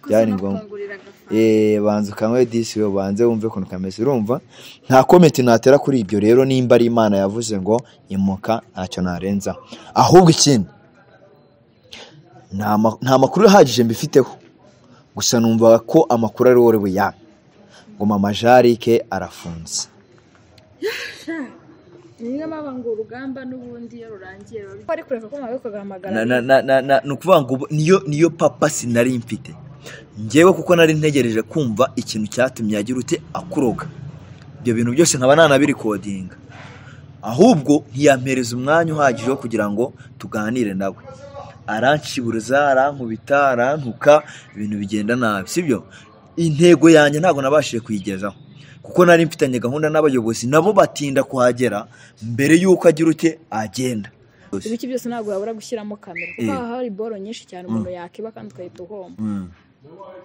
byari ngombwa eee banza ukanywe disi we ubanze wumve ukuntu kameze urumva nta komenti natera kuri ibyo rero nimba ari imana yavuze ngo imuka ntacyo narenza ahubwo ikindi nta ma- nta makuru ahagije mbifiteho gusa numva ko amakuru ari wowe yampa ngo mama jarike arafunze niyo mpamvu ngo urugamba n'ubundi iyo rurangiye ruba ari kureka ko mwawe kugahamagara na, na, na, na, na, ni ukuvuga ngo ubu- niyo, niyo papa sinari mfite ngewe kuko nari ntegereje kumva ikintu cyatumye yagira uti akuroga ibyo bintu byose nkaba nanabirikodinga ahubwo ntiyampereza umwanya uhagije wo kugira ngo tuganire nawe aranshiburuza arankubita arantuka ibintu bigenda nabi sibyo intego yanjye ntabwo nabashije kuyigezaho kuko nari mfitanye gahunda n'abayobozi nabo batinda kuhagera mbere y'uko agira uti agenda ibiki byose ntabwo wabura gushyiramo kamera kuko Eh. haba hari boro nyinshi cyane umuntu yakiba kandi ugahita uhomba Mm.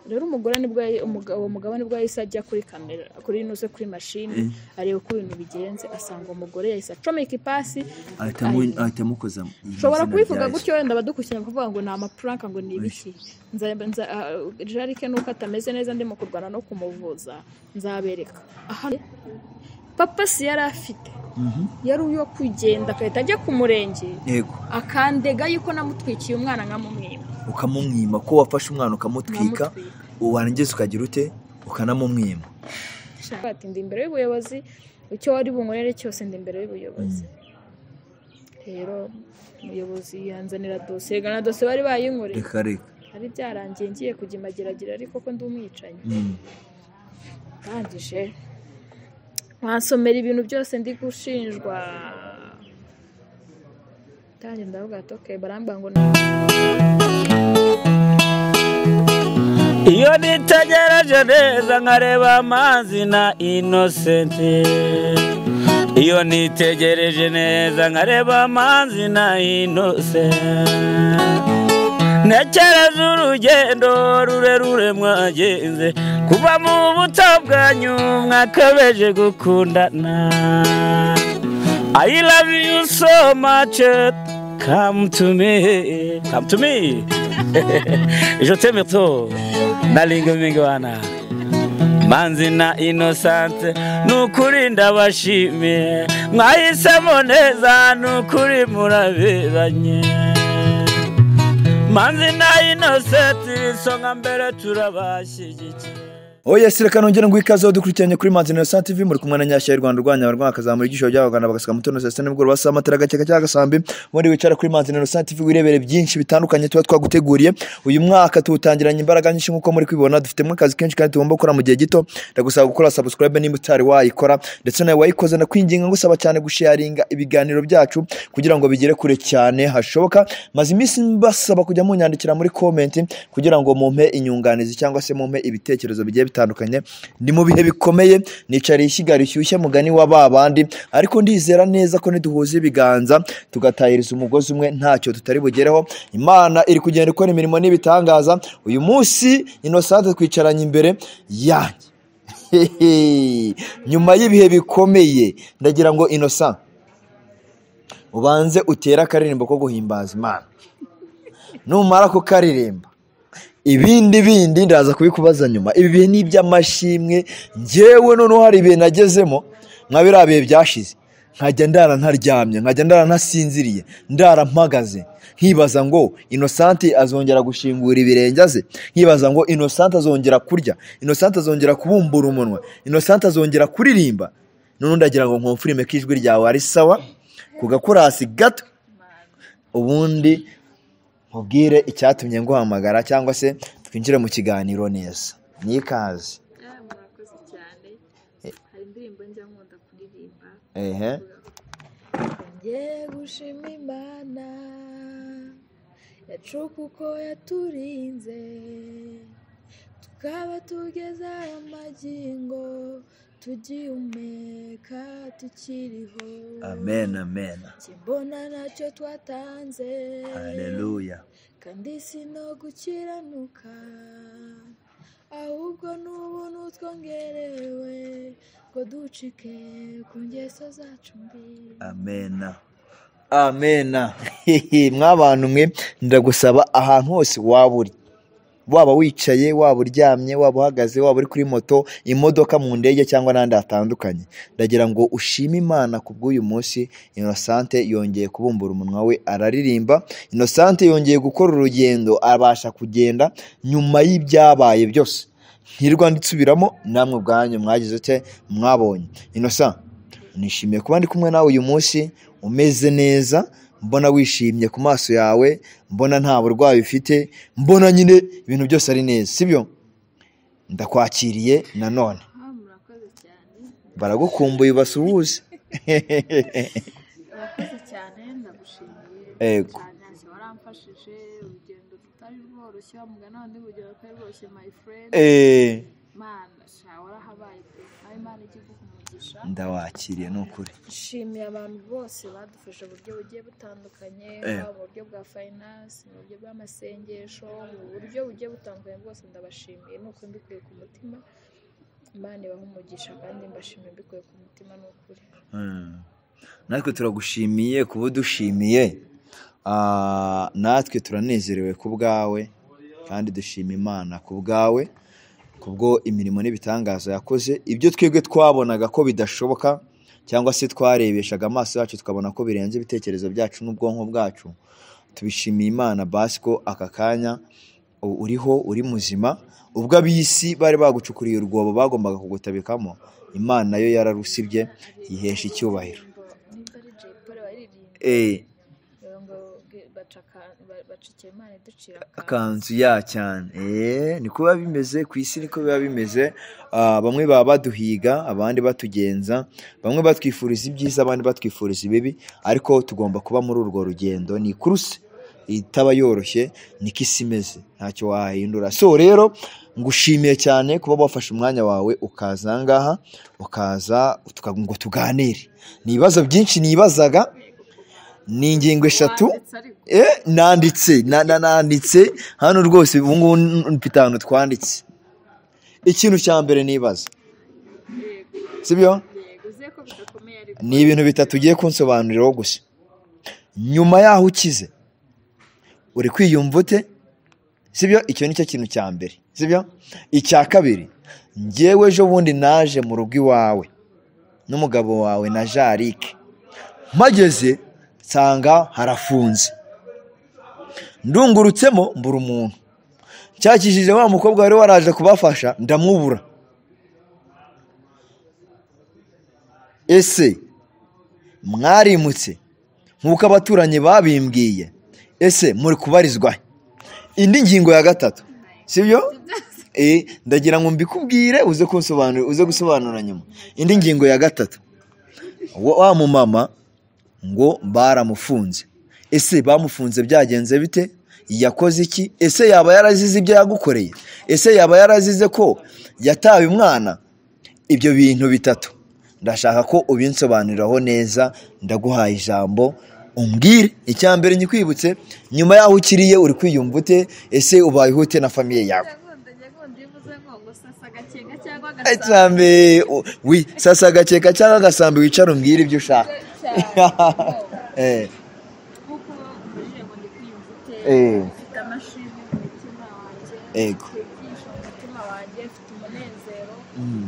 rero umugore nibwo yahi- umugabo uwo mugabo nibwo yahise ajya kuri kamera kuri ino se kuri mashini areba uko ibintu bigenze asanga uwo mugore yahise acomeka ipasi ahitamu- ahitamukoza mu izina ushobora rya kubivuga Yesu. gutyo wenda badukurikirana bakavuga ngo ni amapuranka ngo ni ibiki Nza- nza- ah, jarike nuko atameze neza ndimo kurwana no kumuvuza nzabereka aha papa si yari afite yari uyo kugenda agahita ajya ku murenge yego akandega yuko namutwikiye umwana nkamumwima ukamumwima ko wafashe umwana ukamutwika Nkamutwika. warangiza ukagira ute ukanamumwima Shaka ati ndi imbere y'ubuyobozi icyo wari bunkorere cyose ndi imbere y'ubuyobozi rero umuyobozi yanzanira dosiye na dosiye bari bayinkoreye reka reka ari byarangiye ngiye kujya imageragira ariko ko ndi umwicanyi Mm. ndangije wasomera ibintu byose ndi gushinjwa ndange ndavuga ati ok barambwira ngo ni iyo nitegereje neza nkareba amazi na inosenti iyo nitegereje neza nkareba amazi na inosenti ntekereza urugendo rurerure mwagenze kuva mu buto bwanyu mwakabeje gukundana I love you so much come to me come to me je t'aime trop nalinga mingwana manzi na inosante nukuri ndabashimiye mwahisemo neza nukuri muraberanye manzi na inosenti isonga mbere turabashyigikiye oya si reka nongere ngo ikaze dukurikiranye kuri manzi na Innocent TV muri kumwe na nyashya y'u Rwanda urwanya abarwanya akazamura igisho byabagana bagasaka mu tuno saa sita nimugoroba saa matara agakeka cyangwa agasambi muri wicara kuri manzi na Innocent TV wirebere byinshi bitandukanye tuba twaguteguriye uyu mwaka tuwutangiranye imbaraga nyinshi nk'uko muri kwibona dufitemo akazi kenshi kandi tugomba gukora mu gihe gito ndagusaba gukora subscribe nimba utari wayikora ndetse nawe wayikoze ndakwinginga ngusaba cyane gusharinga ibiganiro byacu kugira ngo bigere kure cyane hashoboka maze iminsi mbasaba kujya munyandikira muri komenti kugira ngo mumpe inyunganizi cyangwa se mumpe ibitekerezo bigiye bitandukanye ni mu bihe bikomeye nicariye ishyiga rishyushye mugani wa ba bandi ariko ndizera neza ko niduhuza ibiganza tugatahiriza umugozi umwe ntacyo tutari bugereho imana iri kugenda ikora imirimo n'ibitangaza uyu munsi inosante twicaranye imbere yanjye Hehe. nyuma y'ibihe bikomeye ndagira ngo innocent ubanze utere akaririmbo ko guhimbaza imana numara kukaririmba ibindi bindi ndaza kubikubaza nyuma ibi bihe ni iby'amashimwe ngewe noneho hari ibihe nagezemo nka biriya bihe byashize nkajya ndara ntaryamye nkajya ndara ntasinziriye ndara mpagaze nkibaza ngo inosante azongera gushingura ibirenge aze nkibaza ngo inosante azongera kurya inosante azongera kubumbura umunwa inosante azongera kuririmba noneho ndagira ngo nkumfurime ko ijwi ryawe ari sawa ku gakorasi gato ubundi nkubwire icyatumye nguhamagara cyangwa se twinjire mu kiganiro neza ni ikaze Ah, murakoze cyane hari indirimbo njya nkunda kuririmba ehe Ye gushima imana yacuka uko yaturinze tukaba tugeze aya magingo tugihumeka tukiriho amen amen Njye mbona nacyo twatanze haleluya kandi si no gukiranuka ahubwo ni ubuntu twongerewe ngo ducike ku ngeso zacu mbi amena amena Hehe, mwabantu mwe ndagusaba ahantu hose waba uri waba wicaye waba uryamye waba uhagaze waba uri kuri moto imodoka mu ndege cyangwa n'ahandi hatandukanye ndagira ngo ushime imana ku bw'uyu munsi inosante yongeye kubumbura umunwa we araririmba inosante yongeye gukora urugendo abasha kugenda nyuma y'ibyabaye byose ntirwa ndisubiramo namwe ubwanyu mwagize ute mwabonye innocent nishimiye kuba ndi kumwe nawe uyu munsi umeze neza mbona wishimye ku maso yawe mbona nta burwayi ufite mbona nyine ibintu byose ari neza sibyo ndakwakiriye nanone Ah, murakoze cyane baragukumbuye basuhuze murakoze cyane ndagushimiye Yego. cyane se waramfashije urugendo rutari rworoshye wamugana n'undi urugero rutari rworoshye my friend Eh, mana sha warahabaye pe aho imana ijya iguha umugisha ndawakiriye ni ukuri nshimiye abantu bose badufasha uburyo bugiye butandukanye Eh. haba mu buryo bwa fayinanse mu buryo bw'amasengesho mu buryo bugiye butandukanye bwose ndabashimiye ni uko mbikuye ku mutima imana ibaha umugisha kandi mbashimiye mbikuye ku mutima ni ukuri Mm. natwe turagushimiye kuba udushimiye Ah, natwe turanezerewe ku bwawe kandi dushima imana ku bwawe kubwo imirimo n'ibitangaza yakoze ibyo twebwe twabonaga ko bidashoboka cyangwa se twarebeshaga amaso yacu tukabona ko birenze ibitekerezo byacu n'ubwonko bwacu tubishimiye imana basi ko aka kanya u- uriho uri muzima ubwo ab'isi bari bagucukuriye urwobo bagombaga kugutabikamo imana yo yararusibye yihesha icyubahiro nibyo ari jay paul waririmbye Eh, ngo baca aka- ba- baca ikimana ducira akantu akanzu ya cyane Eh, niko biba bimeze ku isi niko biba bimeze Ah, bamwe baba baduhiga abandi batugenza bamwe batwifuriza ibyiza abandi batwifuriza ibibi ariko tugomba kuba muri urwo rugendo ni kuruse itaba yoroshye niko isi imeze ntacyo wahindura so rero ngushimiye cyane kuba wafashe umwanya wawe ukaza aha ngaha ukaza tuka- ngo tuganire ni ibibazo byinshi nibazaga ni ingingo eshatu Wanditse ariko Eh, nanditse na- na- nanditse hano rwose ubu ngubu n- mfite ahantu twanditse ikintu cya mbere nibaza yego sibyo yego uziye ko bidakomeye ariko ni ibintu bitatu ugiye kunsobanuriraho gusa nyuma yaho ukize uri kwiyumva ute sibyo icyo nicyo kintu cya mbere sibyo icya kabiri ngewe ejo bundi naje mu rugo iwawe n'umugabo wawe na jarike mpageze nsanga harafunze ndungurutsemo mbura umuntu cyakijije wa mukobwa wari waraje kubafasha ndamubura ese mwarimutse nk'uko abaturanyi babimbwiye ese muri kubarizwa he? indi ngingo ya gatatu sibyo Eh, ndagira ngo mbikubwire uze kunsobanurira uze gusobanura nyuma indi ngingo ya gatatu wa wa mumama ngo baramufunze ese bamufunze byagenze bite yakoze iki ese yaba yarazize ibyo yagukoreye ese yaba yarazize ko yataye umwana ibyo bintu bitatu ndashaka ko ubinsobanuriraho neza ndaguhaye ijambo umbwire icya mbere nyikwibutse nyuma y'aho ukiriye uri kwiyumva ute ese ubayeho ute na famiye yawe ndagonda ndagonda iyo uvuze ngo ngo sasa gakenga cyangwa icya mbere u- wi sasa agakeka cyangwa agasambi wicara umbwire ibyo ushaka cyane Eh, kuko mbajije ngo ndi kwiyumva ute Eh. mfite amashimwe mu mutima wanjye Ego. mfite ibyishimo mu mutima wanjye mfite umunezero mm,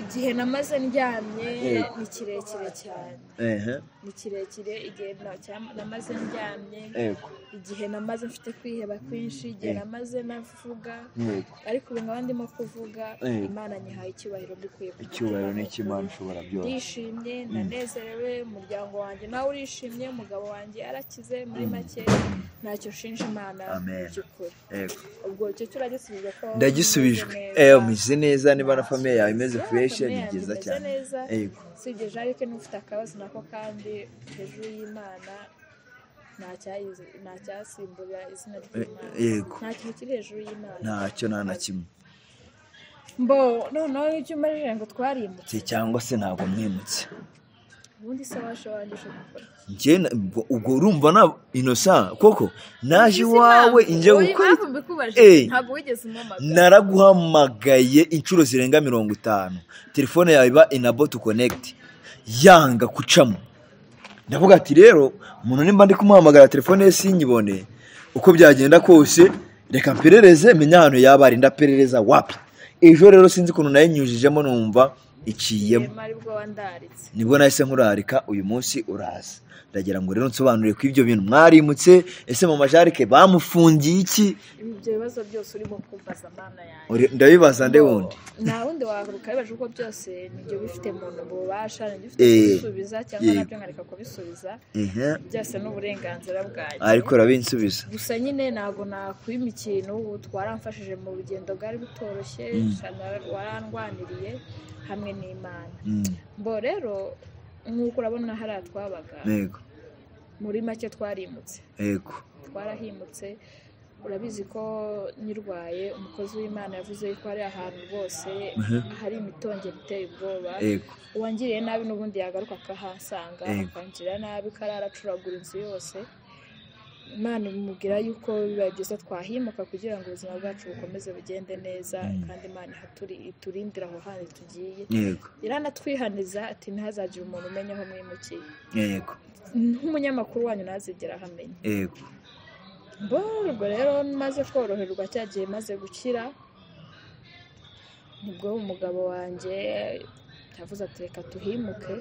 igihe namaze ndyamye Eh. ni kirekire cyane ehe, ni kirekire igihe na- cya- namaze ndyamye ego, igihe namaze mfite kwiheba kwinshi igihe Eh. namaze navuga ego. ariko ubu nkaba ndimo kuvuga Eh. imana nyihaye icyubahiro mbikuye ku icyubahiro mutima ni icy'imana ushobora byose ndishimye ndanezerewe umuryango wanjye nawe urishimye umugabo wanjye yarakize muri Mm. make ntacyo nshinja imana mu Amen. by'ukuri Ego. ubwo icyo turagisubije ko ndagisubijwe meze ewe neza. umeze neza niba na famiye yawe imeze Yeah, fureshi famille ni yanjye byiza imeze cyane neza. ego usibye jarike n'ufite akabazo nako kandi hejuru y'imana nta cyayizi- nta cyasimbura izina ry'imana yego. nta kintu kiri hejuru y'imana ntacyo nta na kimwe mbo noneho icyo umarije ngo twarimutse Se- cyangwa se ntabwo mwimutse ubundi se waje wanjye uje gukora njye na- ubwo- ubwo urumva na inosa koko naje iwawe njye gukora impamvu mbikubaje Eh. ntabwo wigeze umpamagara naraguhamagaye inshuro zirenga mirongo itanu telefone yawe iba inabotu konegiti yanga gucamo ndavuga ati rero umuntu nimba ndi kumuhamagara telefone ye sinyibone uko byagenda kose reka mperereze menya ahantu yaba ari ndaperereza wapi ejo rero sinzi ukuntu nayinyujijemo numva iciyemo Irema aribwo wandaritse nibwo nahise nkurarika uyu munsi uraza ndagira ngo rero nsobanurire ko ibyo bintu mwarimutse ese mu majarike bamufungiye iki ibyo bibazo byose urimo kumbaza amana yanjye Uri- ndabibaza nde wundi nta wundi wagaruka bibaje kuko byose nibyo bifite muntu bubasha nibyo ufite Eh, kubisubiza cyangwa eh. nabyo nkareka kubisubiza Ehe. byose ni uburenganzira bwanjye ariko urabinsubiza gusa nyine ntabwo nakwima ikintu twaramfashije mu rugendo bwari butoroshye Mm. cyane warandwaniriye hamwe n'imana Mm, bo rero nk'uko urabona hariya twabaga yego muri make twarimutse yego twarahimutse urabizi ko nyirwaye umukozi w'imana yavuze ko hari ahantu rwose Mhm. hari imitongero iteye ubwoba yego uwangiriye nabi n'ubundi yagaruka akahasanga Yego. akangirira nabi kararacuragura inzu yose imana imubwira yuko bibaye byiza twahimuka kugira ngo ubuzima bwacu bukomeze bugende neza Mm. kandi imana ihaturi iturindire aho hantu tugiye yego iranatwihaniza ati ntihazagire umuntu umenya aho mwimukiye yego nk'umunyamakuru wanyu ntazigera ahamenya yego bo ubwo rero maze koroherwa cya gihe maze gukira nibwo umugabo wanjye yavuze ati reka tuhimuke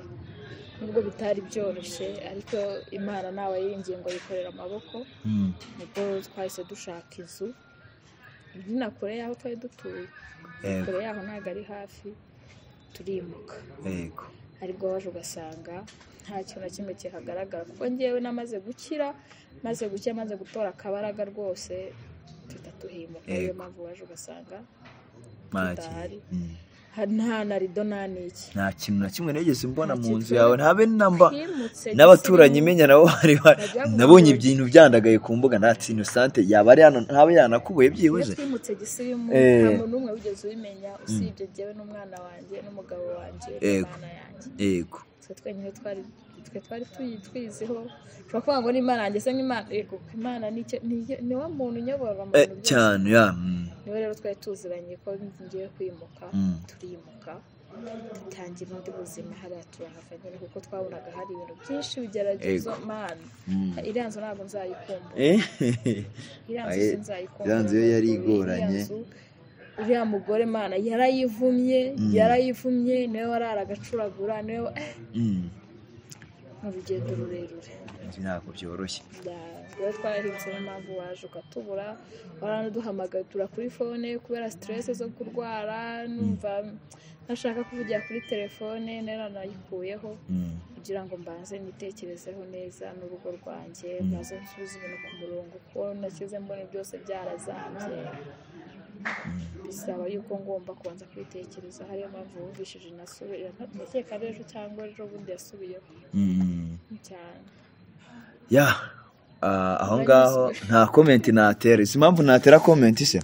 nubwo bitari byoroshye ariko imana nawe yiringiye ngo yikorera amaboko Mm, nibwo twahise dushaka inzu iri na kure y'aho twari dutuye yego kure y'aho ntabwo ari hafi turimuka yego aribwo waje ugasanga nta kintu na kimwe kihagaragara kuko ngewe namaze gukira maze gukira maze gutora akabaraga rwose duhita tuhimuka niyo Yego. mpamvu waje ugasanga make Tutahari. Mm. ha- nta na rido nta n'iki nta kintu na kimwe nigeze mbona Nta mu kintu nzu na- yawe ntabe namba Twimutse n'abaturanyi gisirimu. imenya nabo bari ba- Najyaga nabonye gutura- ibintu byandagaye ku mbuga natsi inosante yaba ari hano ntaba yanakubuye iyo byibuze twimutse gisirimu Eh. nta muntu umwe wigeze ubimenya usibye ngewe n'umwana wanjye n'umugabo wanjye Yego. n'umwana yanjye yego twe twenyine twari twe twari tuyi- twiziho ushobora kuvuga ngo ni imana yanjye se nk'imana yego imana ni icyo- ni iyo- ni wa muntu unyobora mu Eh, bintu byose. cyane ya mm, niwe rero twari tuziranye ko ngiye kwimuka mm, turimuka dutangira ubundi buzima hariya turahava nyine kuko twabonaga hari ibintu byinshi bigeragezo Yego. mani mm. iriya nzu ntabwo nzayikumbura Eh, iriya nzu aye, sinzayikumbura iriya nzu yo kuko yari iriya igoranye. nzu, uriya mugore mana yarayivumye Mm. yarayivumye niwe warara agacuragura niwe wa- eh, Mm. ni urugendo rurerure ntabwo byoroshye Ya- rero twarahinze niyo mpamvu waje ukatubura waranaduhamagatura kuri fone kubera siteresi zo kurwara numva ntashaka kuvugira kuri telefone nari nanayikuyeho Mm, kugira ngo mbanze nitekerezeho neza n'urugo rwanjye Mm. mbanze nsubize ibintu ku murongo kuko nashyize mbona byose byarazambye bisaba yuko ngomba kubanza kwitekereza hariyo mpamvu wumvishije nasubira ndakeka rero cyangwa ejo bundi yasubiyeho mm. cyane ya ah, aho ngaho nta komenti natera izi impamvu natera komenti se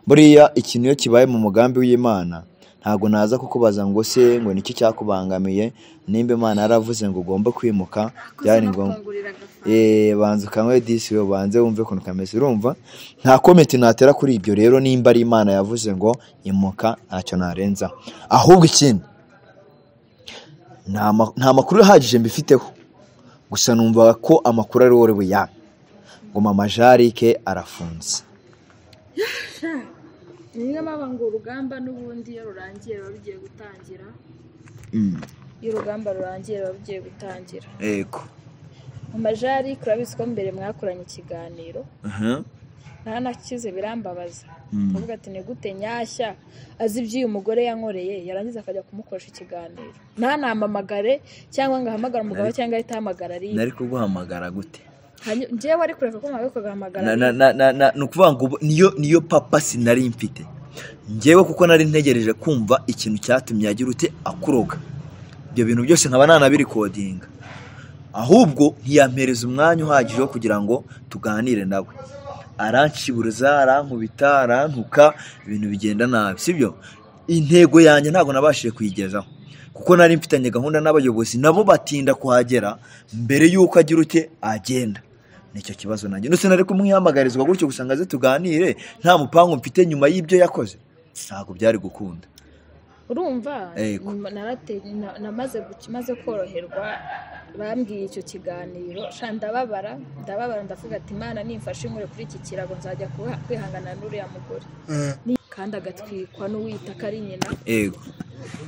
buriya ikintu iyo kibaye mu mugambi w'imana ntabwo naza kukubaza ngo se ngo niki cyakubangamiye nimba imana yaravuze ngo ugombe kwimuka byari ngombwa Eh, banza ukanywe disi we banze wumve ukuntu kameze urumva nta komenti natera kuri ibyo rero nimba ari imana yavuze ngo imuka ntacyo narenza ahubwo ikindi nta ma- nta makuru ahagije mbifiteho gusa numva ko amakuru ari wowe buyanga ngo mama jarike arafunze niyo mpamvu ngo urugamba n'ubundi iyo rurangiye ruba rugiye gutangira Mm, iyo urugamba rurangiye ruba rugiye gutangira yego mu majari turabizi ko mbere mwakoranye ikiganiro Aha, naranakize birambabaza mm, ndavuga ati ni gute nyashya azi iby'uyu mugore yankoreye yarangiza akajya kumukoresha ikiganiro ntanampamagare cyangwa ngo ahamagare umugabo Nari- cyangwa ahite ahamagara ariya nari kuguhamagara gute Hanyu- njyewe ari kureka ko mwabikoga agahamagara Na- ariya na- na- na- na- ni ukuvuga ngo ubu- niyo niyo papa sinari mfite ngewe kuko nari ntegereje kumva ikintu cyatumye yagira uti akuroga ibyo bintu byose nkaba nanabirikodinga ahubwo ntiyampereza umwanya uhagije wo kugira ngo tuganire nawe aranshiburuza arankubita arantuka ibintu bigenda nabi sibyo intego yanjye ntabwo nabashije kuyigezaho kuko nari mfitanye gahunda n'abayobozi nabo batinda kuhagera mbere y'uko agira uti agenda nicyo kibazo nanjye ndetse nari kumwihamagarezwa gutyo gusa ngo aze tuganire nta mupangu mfite nyuma y'ibyo yakoze ntabwo byari gukunda urumva Yego. narate- na- namaze guki- maze koroherwa bambwiye icyo kiganiro sha ndababara ndababara ndavuga ati imana nimfashe inkure kuri iki kirago nzajya kuha- kwihangana n'uriya mugore Ni- kandi agatwikwa n'uwita ko ari nyina yego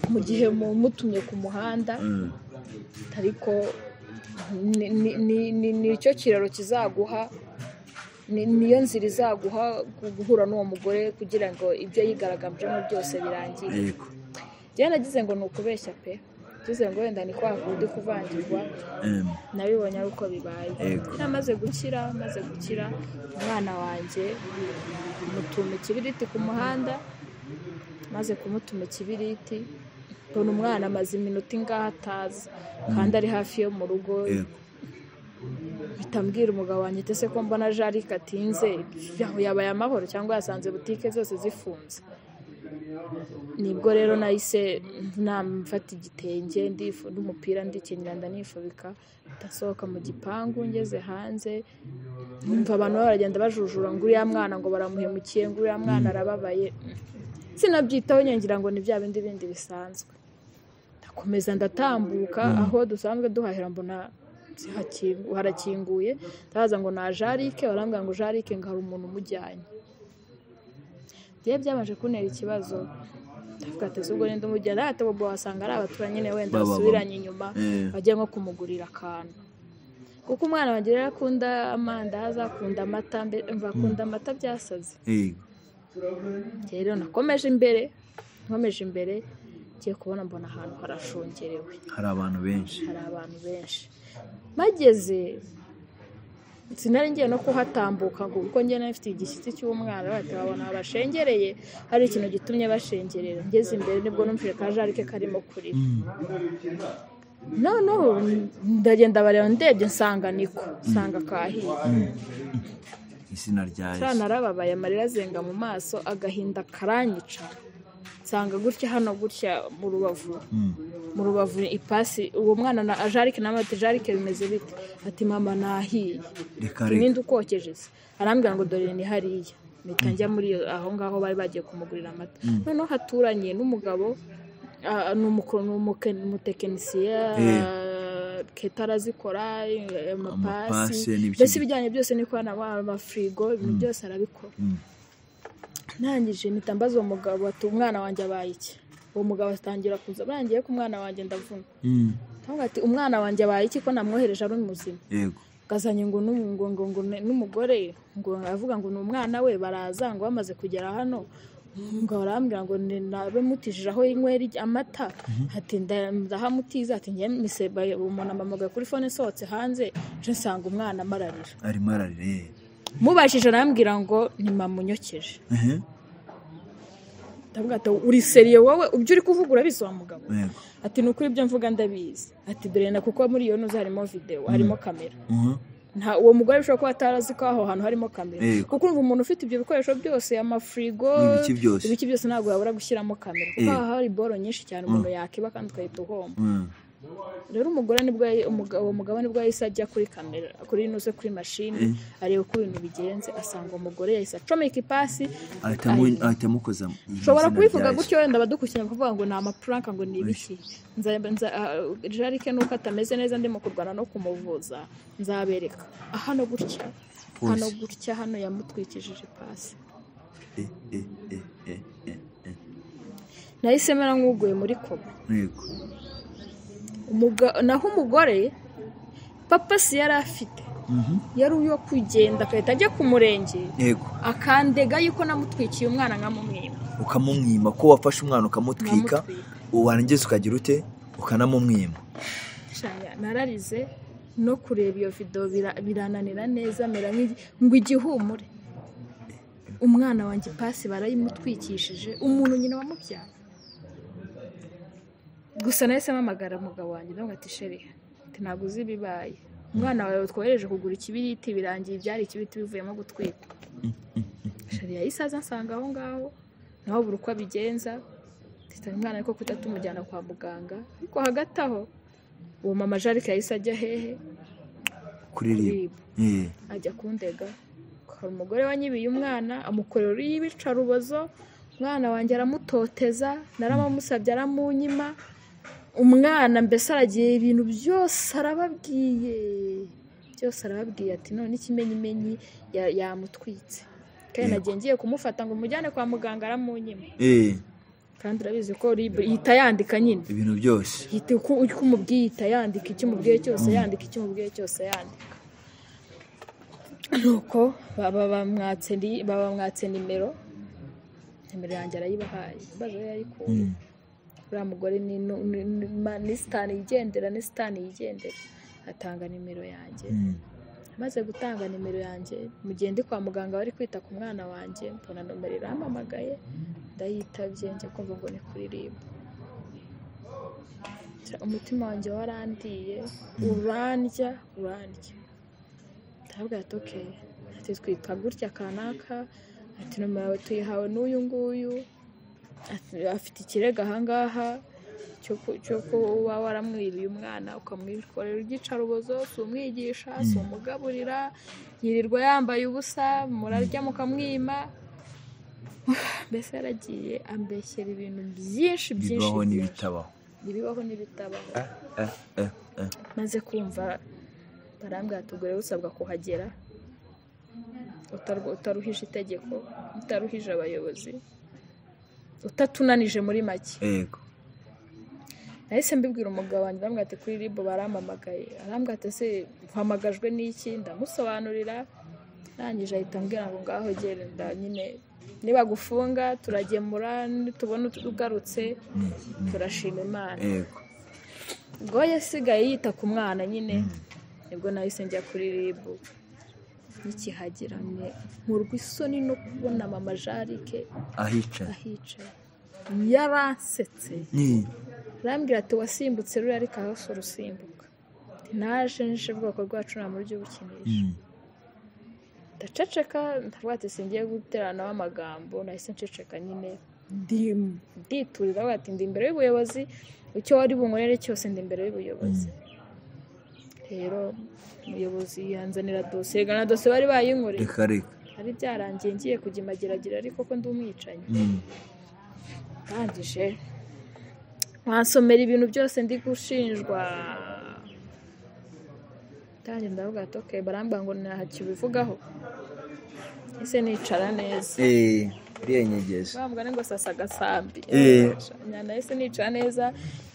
mu gihe mumutumye ku muhanda Mm. ariko ni- ni- ni- ni- nicyo kiraro kizaguha ni- niyo nzira izaguha gu- guhura n'uwo mugore kugira ngo ibyo yigaragambijemo byose birangire yego njyewe nagize ngo ni ukubeshya pe ngize ngo wenda ni kwa kundi kuvangirwa Em, nabibonye ari uko bibaye Yego. amaze gukira amaze gukira umwana wanjye mutuma ikibiriti ku muhanda maze kumutuma ikibiriti mbona umwana amaze iminota ingahe ataza kandi ari hafi yo mu rugo yego bitambwira umugabo wanjye ati ese ko mbona jarike atinze yaho yabaye amahoro cyangwa yasanze butike zose zifunze nibwo rero nahise namfata igitenge ndifu n'umupira ndikenyera ndanifubika ndasohoka mu gipangu ngeze hanze numva abantu baragenda bajujura ngo uriya mwana ngo baramuhemukiye ngo uriya mwana arababaye sinabyitaho nyongera ngo ni bya bindi bindi bisanzwe ndakomeza ndatambuka aho dusanzwe duhahira mbona zihakingu- harakinguye ndabaza ngo na jarike barambwira ngo jarike ngo hari umuntu umujyanye njyewe byabanje kuntera ikibazo ndavuga ati ese ubwo ninde umujyana ati bobo wasanga ari abaturanyi nyine wenda Ba, ba, ba. basubiranye inyuma Eh, bajya nko kumugurira akantu kuko umwana wanjye rero akunda amandazi akunda amata mbe- umva akunda amata byasaze yego rero nakomeje imbere nkomeje imbere ngiye kubona mbona ahantu harashungerewe hari abantu benshi hari abantu benshi mageze sinari ngiye no kuhatambuka ngo kuko njye nari mfite igishyitsi cy'umwana bahita babona bashengereye hari ikintu gitumye bashengerera ngeze imbere nibwo numvise ka jarike karimo kurira noneho ndagenda bareba ndebye nsanga niko nsanga kahiye izina rya cya yesu narababaye amarira azenga mu maso agahinda karanyica nsanga gutya hano gutya mu rubavu Mm. mu rubavu ipasi uwo mwana na ajarike nawe ati jarike bimeze bite ati mama nahiye reka ninde reka ukokeje se arambwira ngo dore ni hariya mpita njya muri iyo- aho ngaho bari bagiye kumugurira amata noneho haturanye n'umugabo ah, ni umuko- ni umuke- umutekinisiye Eh. ah, keta arazikora eh, Amapasi amapasi n'ibiki- mbese ibijyanye byose n'ikoranabuhanga amafirigo ibintu byose arabikora Mm. ntangije mpita mbaza uwo mugabo ati umwana wanjye abaye iki uwo mugabo atangira kuza arangiye ku mwana wanjye ndavuna Mm. Ndavuga ati umwana wanjye abaye iki ko namwohereje ari muzima yego gazanye ngo n'umu- ngo- ngo- ngo ne- n'umugore ngo avuga ngo ni umwana we baraza ngo bamaze kugera hano ngo barambwira ngo ni- nabe mutijije aho inywera ijya- amata ati nda- ndahamutiza ati ngiye miseba umuntu amamugaye kuri fone isohotse hanze nje nsanga umwana amararira arimo arareba mubashije arambwira ngo ni mama unyokeje ehe ndavuga ati uri seriye wowe ibyo uri kuvuga urabizi wa mugabo yego ati ni ukuri ibyo mvuga ndabizi ati dore na kuko muri iyo ntuzi harimo videwo harimo kamera Mhm. nta uwo mugore bishobora kuba atarazi ko aho hantu harimo kamera Yego. kuko urumva umuntu ufite ibyo bikoresho byose amafirigo N'ibiki byose. ibiki byose ntabwo yabura gushyiramo kamera kuko Yego. haba hari boro nyinshi cyane umuntu yakiba kandi ugahita uhomba Mm. rero umugore nibwo yahi- umuga- uwo mugabo nibwo yahise ajya kuri kamera kuri ino se kuri mashini areba uko ibintu bigenze asanga umugore yahise acomeka ipasi Ahitamo- ahitamo koza izina ushobora rya kubivuga Yesu. gutyo wenda badukukira bakavuga ngo ni amapuranka ngo ni ibiki Nza- nza- ah, jarike nuko atameze neza ndimo kurwana no kumuvuza nzabereka Ah, hano gutya Polisi. hano gutya hano yamutwikishije ipasi Eh, eh, eh, eh, eh, eh. nahise mera nk'uguye muri koma yego Umuga- naho umugore papasi yari afite Mhm. yari uyo kugenda agahita ajya ku murenge yego akandega yuko namutwikiye umwana nkamumwima ukamumwima ko wafashe umwana ukamutwika Nkamutwika. warangiza ukagira ute ukanamumwima Shanya, nararize no kureba iyo videwo bira- birananira neza mera nk'igi- ngo igihumure umwana wanjye ipasi barayimutwikishije umuntu nyina wamubyara gusa nahise mpamagara umugabo wanjye ndavuga ati sheri ati ntabwo uzi ibibaye umwana wawe twohereje kugura ikibiriti birangiye ibyari ikibiriti bivuyemo gutwika sheri yahise aza ansanga aho ngaho nawe buri uko abigenza mpita umwana ariko kuta tumujyana kwa muganga ariko hagati aho uwo mama jarike yahise ajya hehe kuririmba Eh, ajya kundega hari umugore wanyibiye umwana amukorera uruyibica rubozo umwana wanjye aramutoteza naramumusabye aramunyima umwana mbese aragiye ibintu byose arababwiye byose arababwiye ati none ikimenyimenyi ya- yamutwitse kandi Yego. nagiye ngiye kumufata ngo mujyane kwa muganga aramunyima eh kandi urabizi ko rib- ihita yandika nyine ibintu byose ihita uko uko umubwiye ihita yandika icyo umubwiye cyose yandika icyo umubwiye cyose yandika nuko baba bamwatse ni- babamwatse nimero nimero yanjye arayibahaye mbaje yayikuye Mm. uriya mugore ni nu- ni- ni- ma- ni sitani yigendera ni sitani yigendera atanga nimero yanjye Mm. amaze gutanga nimero yanjye mu gihe ndi kwa muganga bari kwita ku mwana wanjye mbona nomero irampamagaye ndayitabye njya kumva ngo ni kuririmba umutima wanjye warandiye urandya urandya ndabwira ati ok ati twitwa gutya kanaka ati nomero yawe tuyihawe n'uyu nguyu ati- afite ikirego ahangaha cyo ku- cyo kuba waramwiriye umwana ukamwikorera igicarubozo si umwigisha si umugaburira yirirwa yambaye ubusa murarya mukamwima mbese yaragiye ambeshyera ibintu byinshi byinshi bibaho byinshi. n'ibitabaho ibibaho n'ibitabaho eh, eh, eh. maze kumva barambwira ati ubwo rero usabwa kuhagera utarw- utaruhije itegeko utaruhije abayobozi utatunanije muri make yego nahise mbibwira umugabo wanjye arambwira ati kuri ribu barampamagaye arambwira ati ese uhamagajwe n'iki ndamusobanurira arangije ahita ambwira ngo ngaho genda nyine nibagufunga turagemura nitubona ugarutse turashima imana yego ubwo we yasigaye yita ku mwana nyine nibwo nahise njya kuri ribu nikihagira mwe nkurwa isoni no kubona mama jarike ahicaye ahicaye yaransetse Mm. arambwira ati wasimbutse ruriya ariko hose urusimbuka naje nje ubwoko bwacu nta buryo bukinisha Mm. ndaceceka ndavuga ati singiye guteranaho amagambo nahise nceceka nyine ndimu nditurira avuga ati ndi imbere y'ubuyobozi icyo wari bunkorere cyose ndi imbere y'ubuyobozi rero umuyobozi yanzanira dosiye igana dosiye bari bayinkoreye reka reka ari byarangiye ngiye kujya imageragira ariko ko ndi umwicanyi Mm. ndangije mwasomera ibintu byose ndi gushinjwa ndangiye ndavuga ati okay barambwira ngo ntakibivugaho ese nicara neza eh iriya nyegeza wa mugani ngo sasa agasambi Eh. nahise nicara neza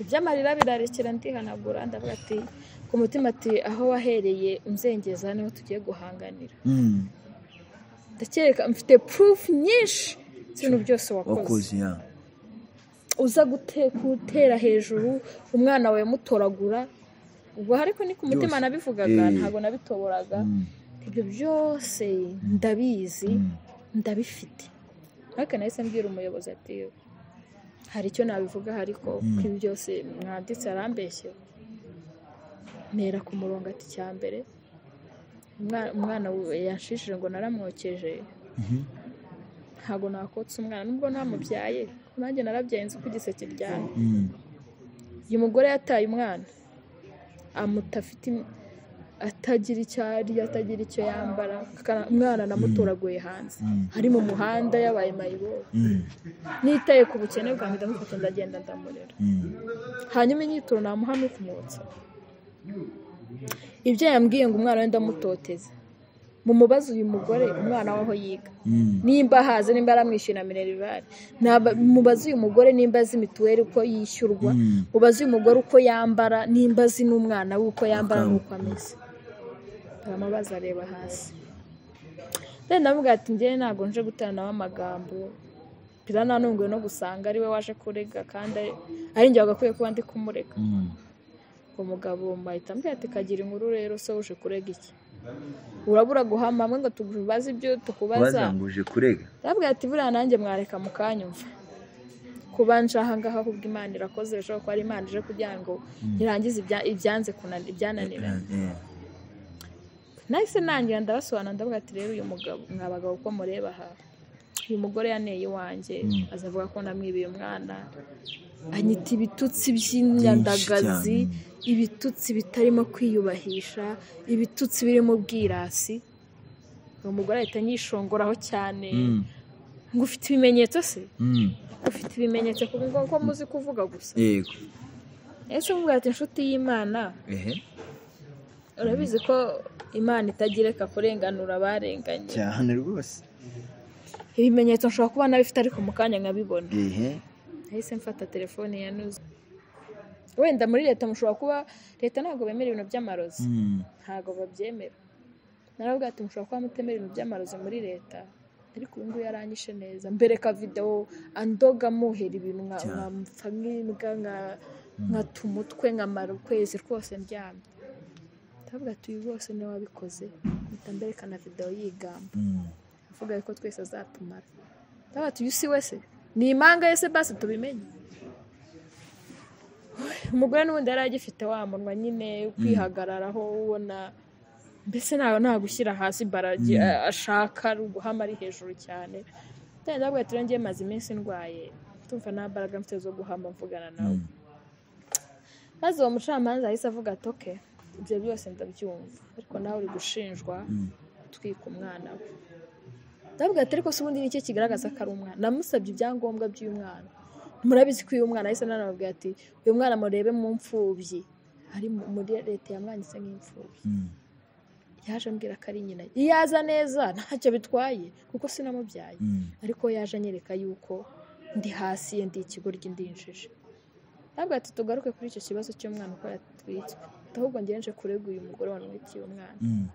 iby'amarira birarekera ndihanagura ndavuga ati ku mutima ati aho wahereye unzengeza niho tugiye guhanganira Mm. ndakereka mfite purufu nyinshi z'ibintu byose wakoze wakoze ya uza gute- gutera hejuru umwana wawe mutoragura ubwo ariko ni ku mutima Byose. nabivugaga Eh. ntabwo nabitoboraga Mm. ibyo byose ndabizi Mm. ndabifite ariko nahise mbwira umuyobozi ati hari icyo nabivuga ariko ko ibi byose mwanditse arambeshye ntera ku murongo ati cya mbere umwa- umwana we yanshishije ngo naramwokeje Mhm. ntabwo nakotsa umwana nubwo namubyaye kuko nanjye narabyaye nzi uko igiseke ryari Mm. uyu mugore yataye umwana amuta afite im- atagira icyo arya atagira icyo yambara Kana- umwana namutoraguye hanze ari mu muhanda yabaye mayibobo Mm. nitaye ku bukene bwanjye ndamufata ndagenda ndamurera Mm. hanyuma inyitoro namuha no kumwotsa ibyo yambwiye ngo umwana we ndamutoteza mumubaze uyu mugore umwana we aho yiga Mm. nimba ahaze nimba aramwishyura na minerivare Naba- mubaze uyu mugore nimba azi mituweli uko yishyurwa Mm. mubaze uyu mugore uko yambara nimba azi n'umwana we uko yambara Akaba- n'uko ameze baramubaza areba hasi rero ndavuga ati njyewe ntabwo nje guteranaho amagambo pira nanunguwe no gusanga ari we waje kurega kandi ari- ari njye wagakwiye kuba ndi kumurega Mm. umugabo mbahita ambwira ati kagira inkuru rero so uje kurega iki urabura guhama hamwe ngo tubaze ibyo tukubaza bazanguje kurega arabwira ati buriya nanjye mwareka mu kanyumva kuba nje ahangaha ahubwo imana irakoze bishoboka ko ari imana ije kugira ngo irangize ibya- ibyanze kunani- ibyananiranye Eh, nahise nangira ndabasobanura ndavuga ati rero uyu mugabo mwa bagabo uko mureba aha uyu mugore yaneye iwanjye Mm. azavuga ko namwibiye umwana anyita ibitutsi by'inyandagazi ibitutsi bitarimo kwiyubahisha ibitutsi birimo ubwirasi uwo mugore ahita anyishongoraho cyane Mm. ngo ufite ibimenyetso se Mm. ufite ibimenyetso ku ngo ko muzi kuvuga gusa yego ese uvuga ati inshuti y'imana ehe urabizi ko imana itagireka kurenganura abarenganye cyane rwose ibimenyetso nshobora kuba nabifite ariko mu kanya nkabibona ehe nahise mfata telefone ya nuzi wenda muri leta mushobora kuba leta ntabwo bemera ibintu by'amarozi Mm. ntabwo babyemera naravuga ati mushobora kuba mutemera ibintu by'amarozi muri leta ariko ubu ngubu yaranyishe neza mbereka videwo andoga muhera ibintu nka- Cyane. nkampfa nk'imbwa nka- nkata umutwe nkamara ukwezi rwose ndyamye ndavuga ati uyu rwose niwe wabikoze mpita mbereka na videwo yigamba Mm. avuga ko twese azatumara ndabona ati uyu si wese ni impanga ye se basi tubimenye umugore n'ubundi yari agifite wa munwa nyine kwihagararaho ubona mbese nta nta gushyira hasi baragi Mm. a- ashaka ari uguhama ari hejuru cyane ndabona ndavuga ati rero maze iminsi ndwaye tumva nta mbaraga mfite zo guhama mvugana nawe Mm. maze uwo mucamanza yahise avuga ati oke ibyo byose ndabyumva ariko nawe uri gushinjwa Mm. gutwika umwana we ndavuga ati ariko se ubundi ni iki kigaragaza ko ari umwana namusabye ibyangombwa by'uyu mwana murabizi ko uyu mwana yahise nanababwira ati uyu mwana murebe mu mfubyi ari mu- muri leta yamwanditse nk'imfubyi Mm. yaje ambwira ko ari nyina iyo aza neza ntacyo bitwaye kuko sinamubyaye Mm. ariko yaje anyereka yuko ndi hasi ye ndi ikigoryi ndinjije ntabwo ati tugaruke kuri icyo kibazo cy'umwana uko yatwitswe ahubwo ngewe nje kurega uyu mugore wanwitiye umwana Mm.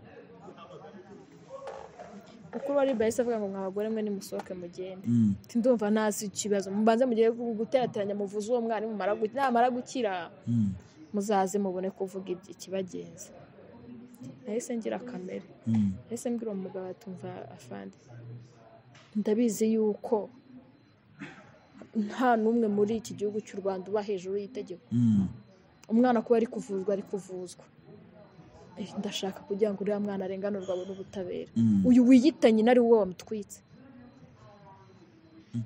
mukuru wa riba yahise avuga ngo mwa bagore mwe nimusohoke mugende Mm. Ati, ndumva ntazi ikibazo mubanze mugiye gu- guterateranya muvuze uwo mwana mumara gu- namara gukira Mm. muzaze mubone kuvuga ibyi- ikibagenza nahise ngira kamere Mm. nahise mbwira uwo mugabo atumva afande ndabizi yuko nta n'umwe muri iki gihugu cy'u rwanda uba hejuru y'itegeko Mm. umwana kuba ari kuvuzwa ari kuvuzwa Eh, ndashaka kugira ngo uriya mwana arenganurwe abone ubutabera Mm. uyu wiyita nyina ari wowe wamutwitse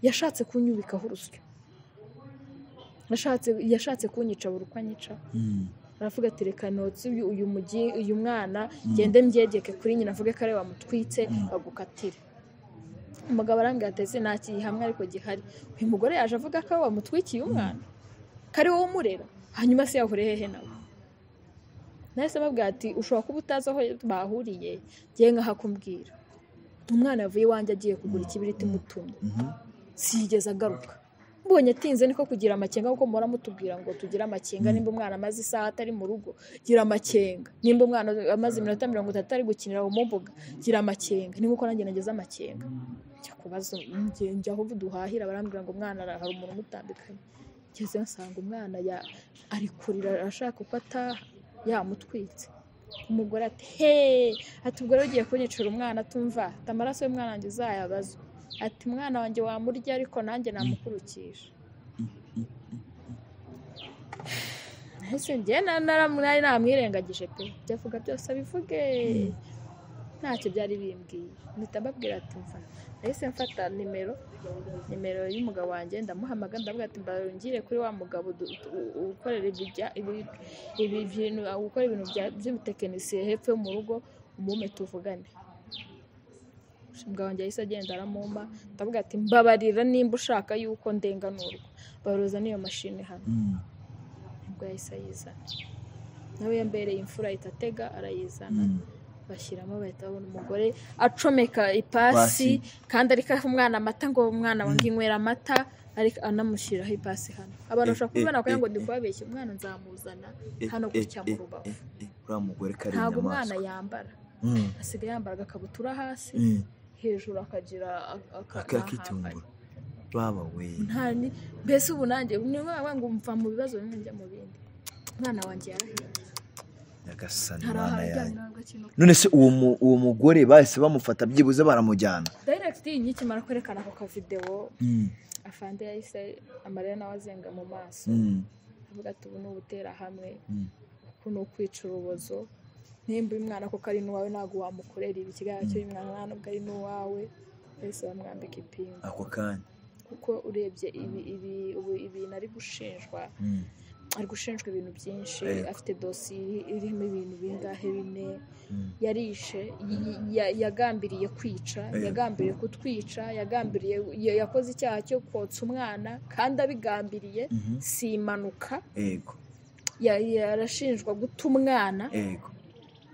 yashatse kunyubikaho urusyo yashatse yashatse kunyica buri uko anyica Mm. aravuga ati reka notsi uyu uyu mugi uyu mwana gende mbyegeke kuri nyina avuge ko ari we wamutwitse bagukatire umugabo arambwira ati ese nta gihamwe ariko gihari uyu mugore yaje avuga ko we wamutwikiye umwana kari wowe umurera hanyuma se yahure hehe nawe nahise babwira ati ushobora kuba utazi aho bahuriye ngewe nkahakumbwira umwana yavuye iwanjye agiye kugura ikibiriti mutumye Mhm. siyigeze agaruka mbonye atinze niko kugira amakenga kuko muhora mutubwira ngo tugire amakenga nimba umwana amaze isaha atari mu rugo gira amakenga nimba umwana amaze iminota mirongo itatu ari gukinira aho mu mbuga gira amakenga ni nkuko nanjye nageze amakenga njya kubaza njye- njya aho duhahira barambwira ngo umwana ara- hari umuntu umutandukanye ngeze nsanga umwana ya- ari kurira ashaka uko ataha yamutwitse umugore ati heee ati ubwo rero ugiye kunyicira umwana atumva ati amaraso y'umwana wanjye uzayabaze ati umwana wanjye wamurya ariko nanjye namukurukisha ese njye nari namwirengagije pe njya avuga byose abivuge ntacyo byari bimbwiye mpita mbabwira ati mva nahise mfata nimero nimero y'umugabo wanjye ndamuhamagara ndavuga ati mbangire kuri wa mugabo du- u- u- ukorera ibijya ibi- ibi bintu ukora ibintu bya- by'ubutekinisiye hepfo yo mu rugo umume tuvugane umugabo wanjye yahise agenda aramumpa ndavuga ati mbabarira nimba ushaka yuko ndenganurwa baruza n'iyo mashini hano Mm. nibwo yahise ayizana nawe yambereye imfura ahita atega arayizana Mm. bashyiramo bahita babona umugore acomeka ipasi Pasi. kandi ariko aha umwana amata ngo umwana wange inywera amata ariko anamushyiriraho ipasi hano abantu Eh, bashobora eh, kubibona kugira ngo eh, ndi kubabeshya umwana nzamuzana Eh, hano eh, gutya mu eh, rubavu eh, eh, uriya mugore kari ntabwo umwana inyamaswa yambara Mm. asigaye yambara agakabutura hasi Mm. hejuru akagira ak- aka- akakitungura baba we nta ni- mbese ubu nanjye ni ngombwa ngo mva mu bibazo bimwe njya mu bindi umwana wanjye yarahiye nyagasani hari mana ahantu yanjye ajyana agakino none se uwo mu- uwo mugore bahise bamufata byibuze baramujyana direct nkikimara kwerekana ako kavidewo Mm. afande yahise amarira nawe azenga mu maso Mm. avuga ati ubu ni ubuterahamwe Mm. uku ni ukwica urubozo nimba uyu mwana koko ari n'uwawe ntabwo wamukorera ibi ikiganza cy'uyu mwana mwana ubwo ari n'uwawe bahise bamwambika ipingu ako kanya kuko urebye ibi ibi ubu ibintu ari gushinjwa Mm. ari gushinjwa ibintu byinshi Yego. afite dosiye irimo ibintu bingahe bine Mm. yarishe y- y- ya- yagambiriye kwica Yego. yagambiriye kutwica yagambiriye ya- yakoze icyaha cyo kotsa umwana kandi abigambiriye Mhm. si impanuka yego ya- ya- arashinjwa guta umwana yego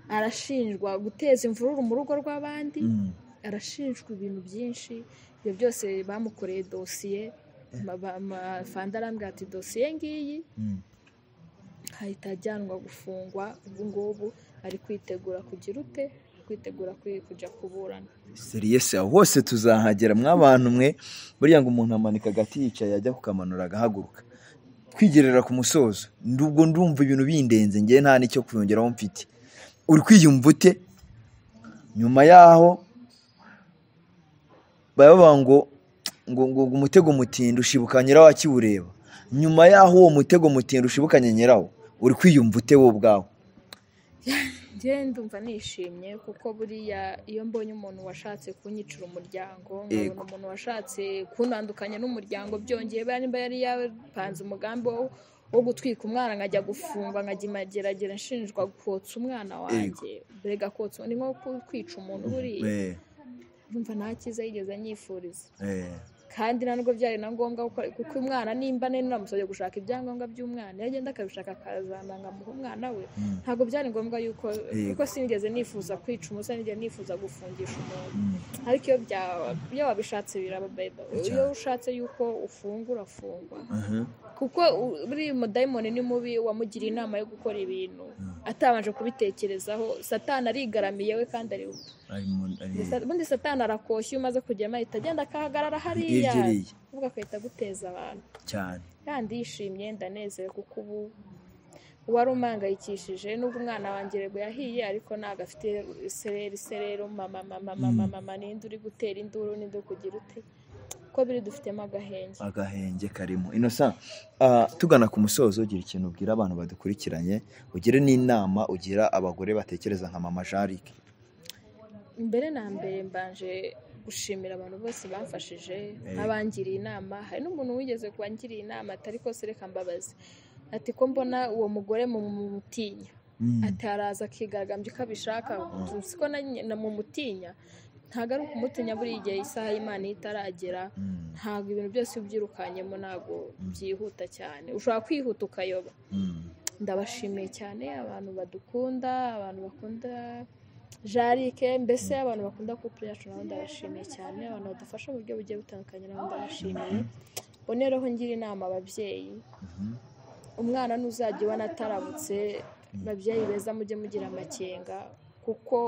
arashinjwa guteza imvururu mu rugo rw'abandi Mm. arashinjwa ibintu byinshi ibyo byose bamukoreye dosiye Ma- ba- ma- fanda arambwira ati dosiye ngiyi Mm. ahita ajyanwa gufungwa ubu ngubu ari kwitegura kugira ute ari kwitegura kwi- kujya kuburana seriyesi aho hose tuzahagera mwabantu mwe buriya ngo umuntu amanika agati yicaye ajya kukamanura agahaguruka twigerera ku musozo ubwo ndumva ibintu bindenze ngewe nta n'icyo kuyongeraho mfite uri kwiyumva ute nyuma yaho baba bavuga ngo ngo ngo ngo umutego mutinda ushibuka nyirawo akiwureba nyuma yaho uwo mutego mutinda ushibukanye nyirawo uri kwiyumva ute wowe ubwawe njyewe ndumva nishimye kuko buriya iyo mbonye umuntu washatse kunyicira umuryango nkabona Yego. umuntu washatse kuntandukanya n'umuryango byongeye bariya nimba yari yapanze umugambi wo- wo gutwika umwana nkajya gufungwa nkagimageragera nshinjwa kotsa umwana wanjye mbega kotsa ni nko ku- kwica umuntu buriya Eh, ndumva nta cyiza yigeze anyifuriza eh, kandi na nubwo byari na ngombwa gukora- kuko umwana nimba nari namusabye gushaka ibyangombwa by'umwana yagenda akabishaka akazana nkamuha umwana we mm, ntabwo byari ngombwa yuko Yego. kuko sinigeze nifuza kwica umusore sinigeze nifuza gufungisha umuntu mm, ariko iyo bya- iyo wabishatse biraba beba Cyane. iyo ushatse yuko ufunga urafungwa aha, kuko u- buriya umudayimoni ni mubi wamugiriye inama yo gukora ibintu atabanje kubitekerezaho satani arigaramiye we kandi ari ari mu- ari- ubundi satani arakoshya iyo umaze kugera ahita agenda akahagarara hariya yegereye uvuga agahita aguteza abantu cyane kandi yishimye ndanezerewe kuko ubu uwari umangayikishije n'ubwo umwana wanjye yego yahiye ariko ntabwo afite isereri iserero mama mama mama mama ninde uri gutera induru ninde uri kugira ute ko biri dufitemo agahenge agahenge karimo inosa ah, tugana ku musozo ugira ikintu ubwira abantu badukurikiranye ugire n'inama ugira abagore batekereza nka mama jarike mbere na mbere mbanje gushimira abantu bose bamfashije abangiriye inama hari n'umuntu wigeze kubangira inama atari ko se reka mbabaze ati ko mbona uwo mugore mumutinya ataraza akigaragambya uko abishaka siko mumutinya ntabwo ari ukumutinya buri igihe isaha y'imana iyo itaragera ntabwo ibintu byose ubyirukanyemo ntabwo byihuta cyane ushobora kwihuta ukayoba ndabashimiye cyane abantu badukunda abantu bakunda jarike mbese abantu bakunda couple yacu nabo ndabashimiye cyane abantu badufasha mu buryo bugiye butandukanye nabo ndabashimiye mbonereho ngira inama ababyeyi umwana ntuzajya ubona ataramutse babyeyi beza mujye mugira amakenga kuko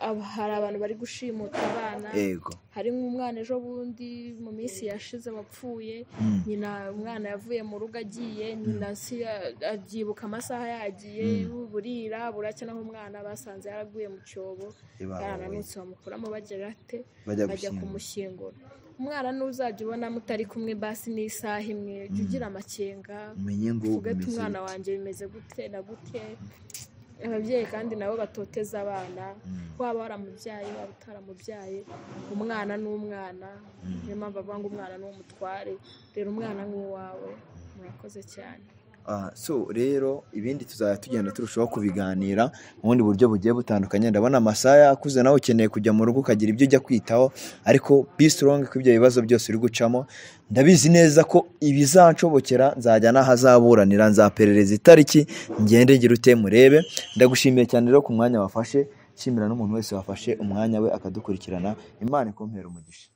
ab- hari abantu bari gushimuta abana ego hari nk'umwana ejo bundi mu minsi yashize wapfuye Mm, nyina umwana yavuye mu rugo agiye nyina si ya- abyibuka amasaha yagiye burira buracya naho umwana basanze yaraguye mu cyobo ibabaye. yarananutse bamukuramo bagira ate bajya bajya gushyingura kumushyingura umwana n'uzajya ubona mutari kumwe basi n'isaha imwe jya ugira amakenga umenye ngo tuvuge ati bimeze umwana bite. wanjye bimeze gute na gute ababyeyi kandi nabo batoteza abana Mm, waba waramubyaye waba utaramubyaye umwana ni umwana niyo mpamvu bavuga ngo umwana ni umutware rero umwana nk'uwawe murakoze cyane ah, so rero ibindi tuzajya tugenda turushaho kubiganira mu bundi buryo bugiye butandukanye ndabona amasaha akuze nawe ukeneye kujya mu rugo ukagira ibyo ujya kwitaho ariko be strong ko ibyo bibazo byose uri gucamo ndabizi neza ko ibizanshobokera nzajya n'ahazaburanira nzaperereza itariki ngende ngira ute murebe ndagushimiye cyane rero ku mwanya wafashe nshimira n'umuntu wese wafashe umwanya we akadukurikirana imana ikumpera umugisha